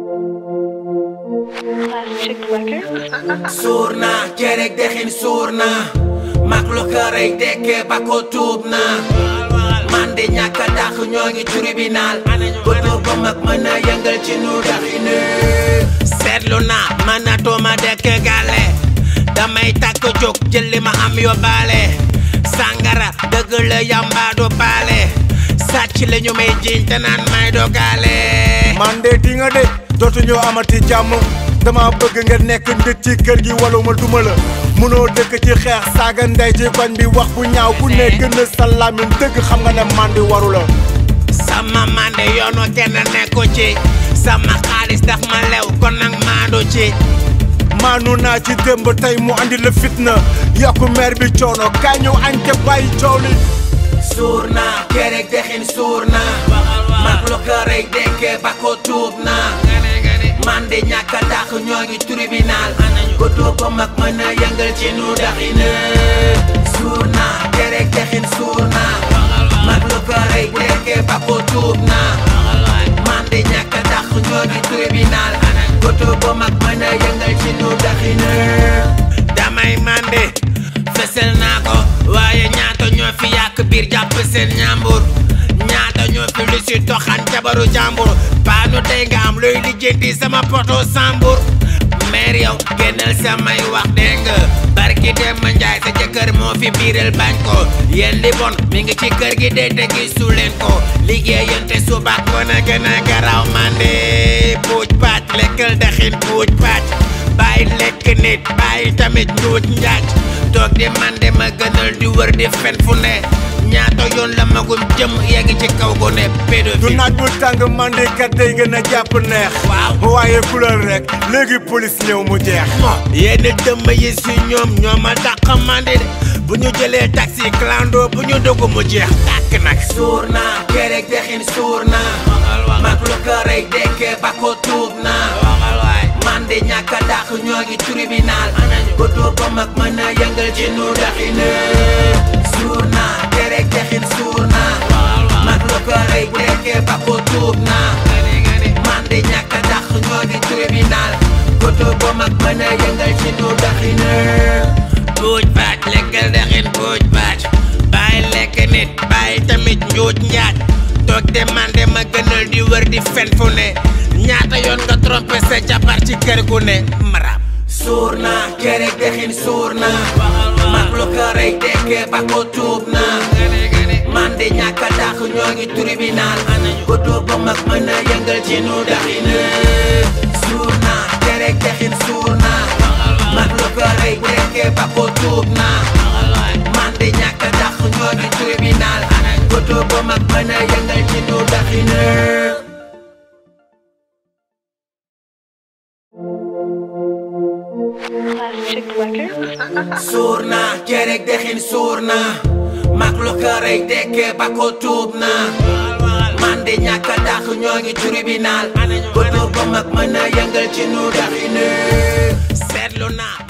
Plastic Records. suur naa cereg dexin suur naa mag lu xërëy dekkee ba ko tuub naa man de ñàkk a dàq ñoo ngi tribunal ko tuub ba mag mën a yëngal ci nu daxine seetlu naa man na tooma dekk gàlle damay takk jóg jël li ma am yóbbaale sàngara dëgg la yamba du baale sàcc la ñu may jiñ te naan may dogaale man de di nga de dootuñu amati jàmm dama bëgg nga nekk nit ci kër gi wala ma duma la munoo dëkk ci xeex saaga ndey ci koñ bi wax bu ñaaw ku ne gën a sa làmmiñ dëgg xam nga ne man di waru la sama mande yoonu kenn nekku ci sama xaalis daf ma lew kon nag maandu ci maanu naa ci démb tey mu andi la fitna yokku meer bi coono kaay ñu añ te bàyyi coow li suur naa kerek dexin suur naa mag lu ko rey dekkee ba ko tuub naa man de ñàkk a dàq ñoo ngi tribunal ko tuub ba mag mën a yëngal ci nu daxine suur naa kerek dexin suur naa mag lu ko rey dekkee ba ko tuub naa man de ñàkk a dàq ñoo ngi tribunal ko tuub ba mag mën a yëngal ci nu daxine damay mande fesel naa ko waaye ñaata ñoo fi yàq biir jàpp seen ñambur ñaata ñoo fi lu si toxan jabaru jàmbur paanu tey nga am looy lijjanti sama poto sambur meer yow génnal samay wax dégg nga barki dem ma njaay sa jëkkër moo fi biiral bañ ko yéen li bon mi ngi ci kër gi de te gisu leen ko liggéeyante suba ko na gën a garaw mande puuj pàcc lekkal daxin puuj pàcc bàyyi lekk nit bàyyi tamit njuuj njaaj toog di man de ma gënal di wër di fen fu ne ñaata yoon la magum jëm yegg ci kaw gu ne du pédophile naaj bu tàng mandi kat day gën a jàpp neex Waaw. waaye couleur rek léegi police ñëw mu jeex yenn dëmm yi si ñoom ñoo ma dàq mandi de bu ñu jëlee taxi clando bu ñu dugg mu jeex tàkk nag suur naa kerek dexin suur naa mag lu ko rey dekkee ba ko tuub naa man de ñàkk a dàq ñoo ngi tribunal ko tuub ba mag mën a yëngal ci nu daxine suur naa kerek dexin suur naa mag lu ko rey dekkee ba ko tuub naa man de ñàkk a dàq ñoo ngi tribunal ko tuub ba mag mën a yëngal ci nu daxine buuj baaj lekkal daxin buuj baaj bàyyi lekk nit bàyyi tamit njuuj njaaj toog de man de ma gënal di wër di fen fu ne ñaata yoon nga trompé sa jabar ci kër gu ne marab suur naa kerek dexin suur naa mag lu ko rey dekkee ba ko tuub naa man de ñàkk a dàq ñoo ngi tribunal ko tuub ba mag mën a yëngal ci nu daxine suur naa kerek dexin suur naa mag lu ko rey dekkee ba ko tuub naa man de ñàkk a dàq ñoo ngi tribunal ko tuub ba mag mën a yëngal ci nu daxine Plastic Records. suur naa kerek dexin suur naa mag lu ko rey dekkee ba ko tuub naa man de ñàkk a dàq ñoo ngi tribunal ko tuub ba mag mën a yëngal ci nu daxine seetlu naa